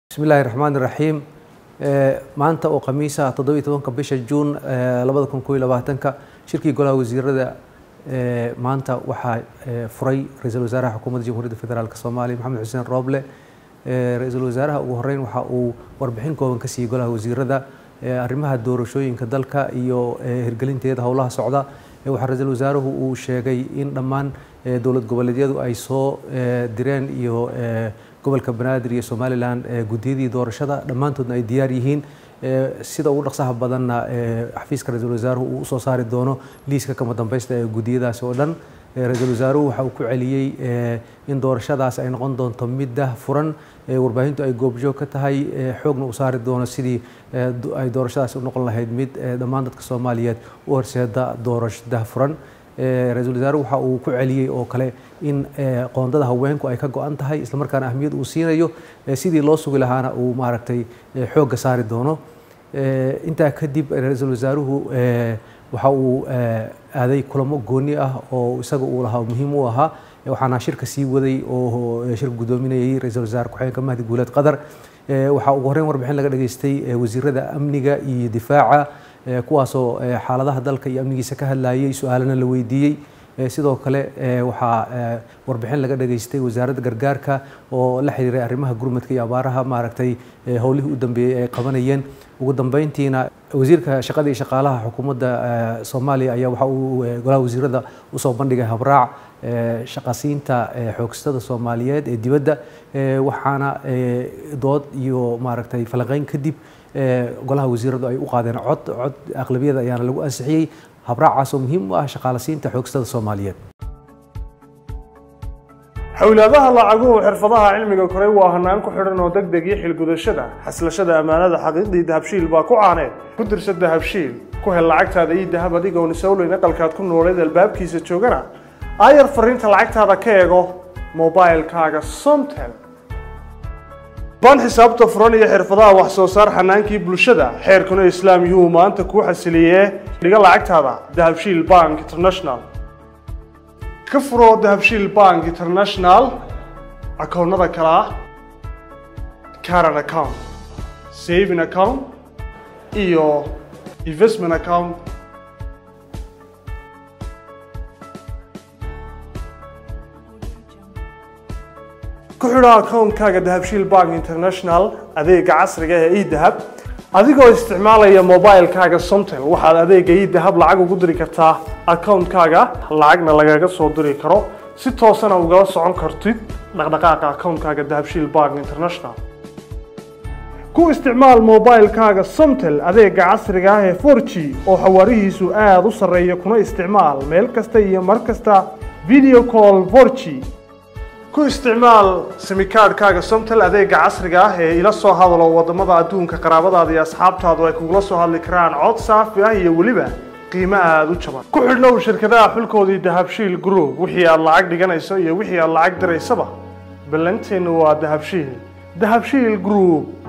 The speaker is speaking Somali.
bismillahi raxmaan iraxiim maanta oo khamiisa toddobiyi tobanka bisha juun labada kun koo iyo labaatanka shirkii golaha wasiirada maanta waxaa furay ra-iisul wasaaraha xukuumadda jamhuuriyadda federaalk soomaaliya maxamed xuseen rooble ra-iisul wasaaraha ugu horeyn waxa uu warbixin kooban ka siiyey golaha wasiirada arrimaha doorashooyinka dalka iyo hirgelinteeda howlaha socda waxaa ra-iisul wasaaruhu uu sheegay in dhammaan dowlad goboleedyadu ay soo direen iyo gobolka banaadir iyo somalilan guddiyadii doorashada dhammaantoodna ay diyaar yihiin sida ugu dhaqsaha badanna xafiiska ra-iisul wasaaruhu uu usoo saari doono liiska kama dambeysta ee guddiyadaasi oo dhan ra-iisul wasaaruhu waxa uu ku celiyey in doorashadaas ay noqon doonto mid dah furan warbaahintu ay goobjoog ka tahay xoogna u saari doono sidii ay doorashadaasi u noqon lahayd mid dhammaan dadka soomaaliyeed u horseeda doorasho dah furan ra-iisul wasaaruhu waxa uu ku celiyey oo kale in qoondada haweenku ay ka go-an tahay islamarkaana ahmiyad uu siinayo sidii loo sugi lahaana uu maaragtay xoogga saari doono intaa kadib ra-iisul wasaaruhu waxa uu aaday kulamo gooni ah oo isaga uu lahaa muhiim u ahaa waxaana shirka sii waday oo shirka guddoominayay ra-iisul wasaare ku-xigeenka mahdi guuleed qadar waxaa ugu horreyn warbixin laga dhageystay wasiirada amniga iyo difaaca kuwaasoo xaaladaha dalka iyo amnigiisa ka hadlayay su-aalana la weydiiyey sidoo kale waxaa warbixin laga dhageystay wasaaradda gargaarka oo la xiriiray arrimaha gurmadka iyo abaaraha maaragtay howlihii u dambeeyey ay qabanayeen ugu dambeyntiina wasiirka shaqada iyo shaqaalaha xukuumadda soomaaliya ayaa waxa uu golaha wasiirada usoo bandhigay habraac shaqasiinta xoogstada soomaaliyeed ee dibadda waxaana dood iyo maaragtay falanqeyn kadib golaha wasiiradu ay u qaadeen cod cod aqlabiyada ayaana lagu ansixiyey habraacaas oo muhiim u ah shaqaalasiinta xoogstada soomaaliyeed xowlaadaha lacaguhu xirfadaha cilmiga koray waa hanaan ku xidhan oo deg deg iyo xilgudashada xaslashada ammaanada xaqiiqdii dahabshiil baa ku caaneed ku dirsa dahabshiil ku hel lacagtaada iyo dahab adigoon isowleyn aqalkaad ku nooleed albaabkiisa joogana aayar fariinta lacagtaada ka eego mobilkaaga somtel ban xisaabta furan iyo xirfadaha wax soo saar xanaankii bulshada xeerkuna islaam yuu maanta kuu xasiliyee dhiga lacagtaada dahabshiil bank international ka furoo dahabshiil bank international akoonnada kale ah caran account saving account iyo investment account ku xidho akoonkaaga dahabshiil bank international adeega casriga ee edahab adigoo isticmaalaya mobilkaaga somtel waxaad adeega edahab lacag ugu diri kartaa akoonkaaga lacagna lagaga soo diri karo si toosana ugala socon kartid dhaqdhaqaaqa akoonkaaga dahabshiil bank international ku isticmaal mobilkaaga somtel adeega casriga ah ee forg oo xawaarihiisu aada u sarreeya kuna isticmaal meel kasta iyo mar kasta video call forg ku isticmaal simikaadhkaaga somtel adeega casriga ah ee ila soo hadalo wadamada adduunka qaraabadaada iyo asxaabtaadu ay kugula soo hadli karaan cod saafi ah iyo weliba qiimo aada u jaban ku xidhnow shirkadaha xulkoodii dahabshiil group wixii aad lacag dhiganayso iyo wixii aad lacag diraysaba ballanteennu waa dahabshiil dahabshiil group